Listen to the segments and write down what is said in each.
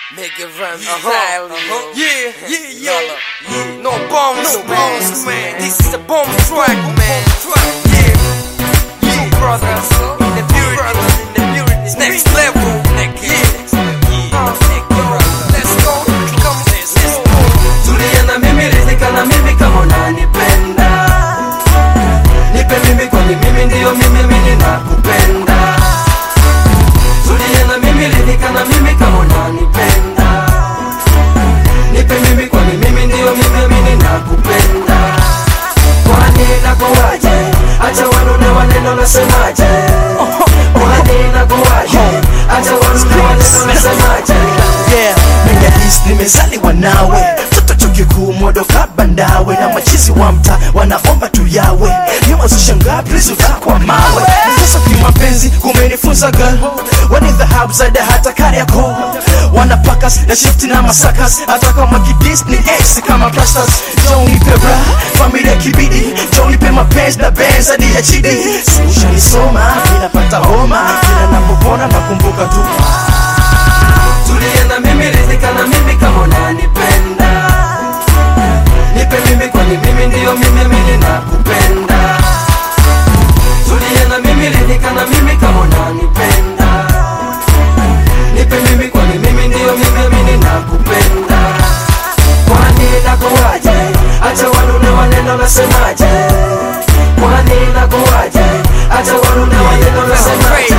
Make it run Uh-huh, style, uh-huh. Yeah, yeah, yeah. Yalla, yeah. No bombs, No man. bombs, man. This is a bomb track, man. Yeah, two brothers in the building. in the building. It's next level. Yeah. Uh, Let's go. Come, let's go. tulia na mimi ridhika na mimi kama unanipenda nipe mimi kwani mimi ndiyo mimi mimi nakupenda tulia na mimi ridhika na mimi kama unanipenda nipe mimi kwani mimi ndiyo mimi mimi nakupenda kwani nakuwaje acha wanune waneno nasemaje kwani nakuwaje acha wanune waneno nasemaje yeah Mingadis nimezaliwa nawe toto chuo kikuu modoka bandawe na machizi wa mta wanaomba tu yawe niwazushangaa please utakwa mawe sasa kimapenzi kumenifunza girl wani dhahabu zaidi hata kariako wanapakas na shifti na masakas hata kama kidis ni ace kama plasters jonipe bra familia kibidi jonipe mapenzi na benz hadi ya chidi si ushanisoma minapata homa kila napopona nakumbuka tu tulia na mimi ridhika na mimi kama unanipenda nipe mimi kwani mimi ndiyo mimi mimi nakupenda tulia na mimi ridhika na mimi kama unanipenda nipe mimi kwani mimi ndiyo mimi mimi nakupenda kwani nakuwaje acha wanune waneno nasemaje kwani nakuwaje acha wanune waneno nasemaje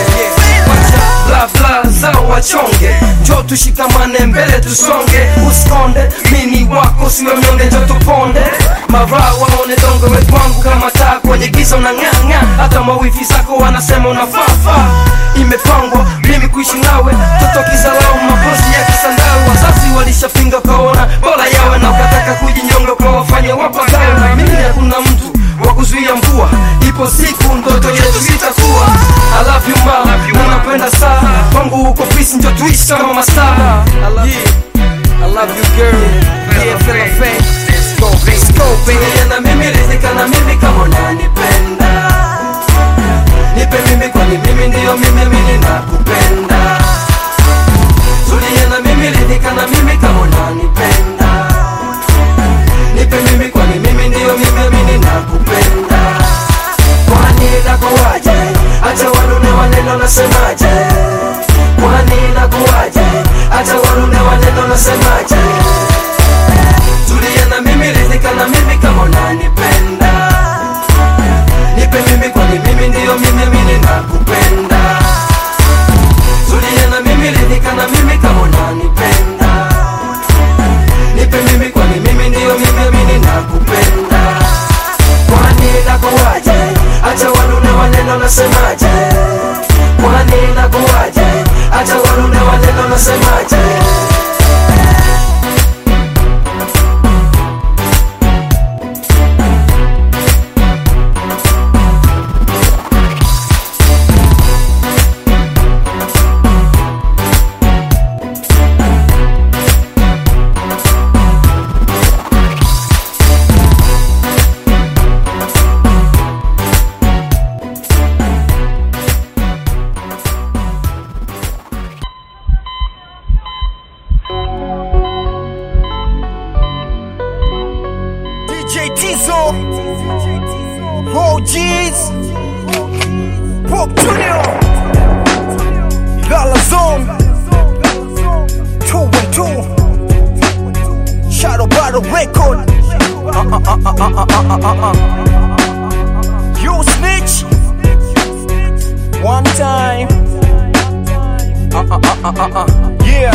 bla bla zao wachonge njo tushikamane mbele tusonge usikonde mini wako siwe mnyonge njo tuponde mara waone dongo we kwangu kama taa kwenye giza unang'ang'a hata mawifi zako wanasema unafafa imepangwa mimi kuishi nawe toto kizalau mapozi ya kisandau wazazi walishapinga ukaona bora yawe na ukataka kujinyonga ukawafanya wapagawe na mimi hakuna mtu wa kuzuia mvua ipo siku ndoto yetu itakuwa I love you ma na napenda sana kwangu huko peace njo tuishi kama mastaa Yeah. I love you, girl. Yeah, feel my fan. Let's go, let's go, baby. Tulia na mimi ridhika na mimi kama unanipenda nipe mimi kwani mimi ndiyo mimi mimi nakupenda tulia na mimi ridhika na mimi kama unanipenda nipe mimi kwani mimi ndiyo mimi mimi nakupenda kwani nakuwaje acha wanune waneno nasemaje kwani nakuwaje acha wanune waneno nasemaje tulia na mimi ridhika na mimi kama unanipenda nipe mimi kwani mimi ndiyo mimi mimi nakupenda tulia na mimi ridhika na mimi kama unanipenda nipe mimi kwani mimi ndiyo mimi mimi nakupenda kwani nakuwaje acha wanune waneno nasemaje kwani nakuwaje acha wanune waneno nasemaje DJ Tizo, Pro G's, Pop Junior, Gala Zone, 2 and 2, Shadow Battle Record. Uh, uh, uh, uh, uh, uh, uh, uh, uh. You snitch. One time. Uh, uh, uh, uh, uh, uh. Yeah.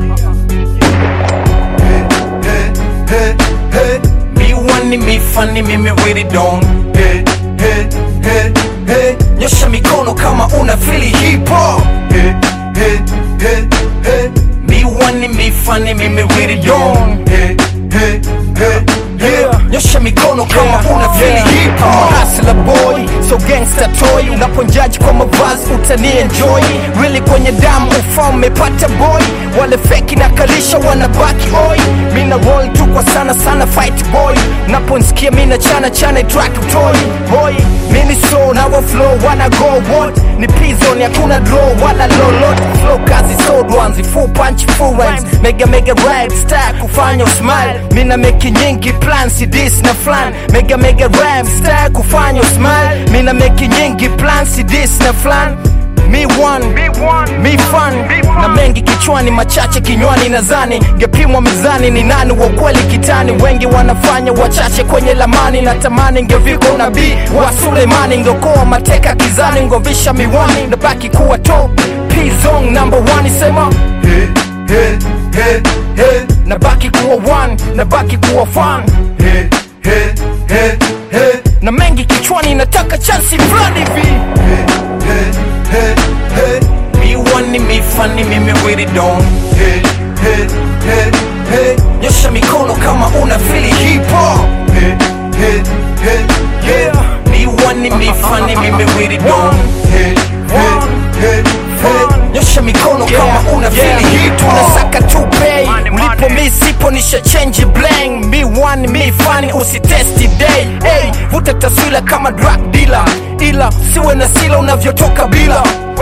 Me wani me funny mimi really don't hey, hey, hey, hey. Nyosha mikono kama una fili hip hop hey, hey, hey, hey. Me wani me funny mimi really don't hey, hey, hey, hey. Nyosha mikono kama una fili hip hop Hustler boy, so gangster toy Unaponjaji kwa mavazi utani enjoy Really kwenye damu ufa umepata boy Wale feki na kalisha wanabaki oi Mina roll tu kwa sana sana fight boy Naponsikia mina chana chana track toy Boy, mini so na wa flow wana go what Ni pizon hakuna draw wala lolot Flow kazi sodwa manzi full punch full rhymes mega mega rap star kufanya usmile mina meki nyingi plan si dis na flan mega mega rap star kufanya usmile mina meki nyingi plan si dis na flan Mi one, mi fun na mengi kichwani, machache kinywani, nadhani ngepimwa mizani, ni nani wa kweli kitani? Wengi wanafanya wachache kwenye lamani, natamani ngeviko nabii wa Sulemani, ngeokoa mateka kizani, ngovisha miwani, nabaki kuwa top P-Zone number one, sema Hey, hey, hey, hey, nabaki kuwa one, nabaki kuwa fun hey, hey, hey, hey, na mengi kichwani, nataka chansi fulani hivi hey, hey, hey, Mi one ni mi funny, mimi with it on hey, hey, hey, hey, Nyosha mikono kama una fili hip hop hey, hey, hey, hey, Yeah. Me one ni me funny, mimi with it on hey, hey, hey, hey. Nyosha mikono kama una fili hip hop Tunasaka tu pay Ulipo mi sipo nisha change blank Me one me funny usitesti day hey, Vuta taswila kama drug dealer Ila siwe na sila unavyotoka bila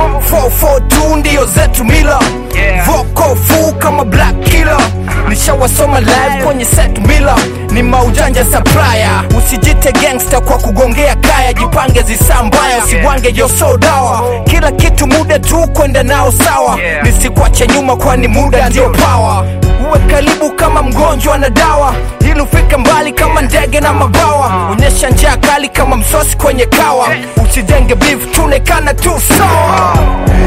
442 ndio zetu mila Voko fu kama black killer Nishawasoma live kwenye set mila Ni maujanja supplier Usijite gangster kwa kugongea kaya Jipange zisaa mbaya usiwange yoso dawa Kila kitu muda tu kwenda nao sawa Nisikwache nyuma kwani muda ndio power Uwe karibu kama mgonjwa na dawa ili ufike mbali kama ndege na mabawa onyesha njaa kali kama msosi kwenye kawa usijenge beef tunekana tu sawa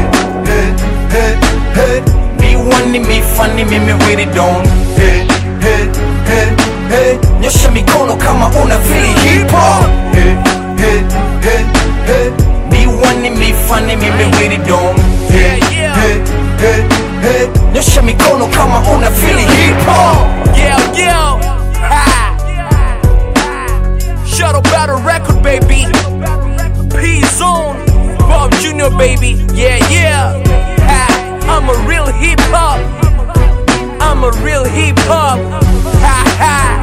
Hey, hey, Mi one ni mi funny mimi with it on hey, hey, hey, hey, Nyosha mikono kama una fili hip hop hey, hey, hey, hey, Mi one ni mi funny mimi with it on hey, hey, hey, hey. Nyosha mikono kama una fili hip hop Yeah, yeah Ha. Shuttle Battle Record baby P-Zone Bob Jr. baby Yeah, yeah ha. I'm a real hip hop I'm a real hip hop Ha ha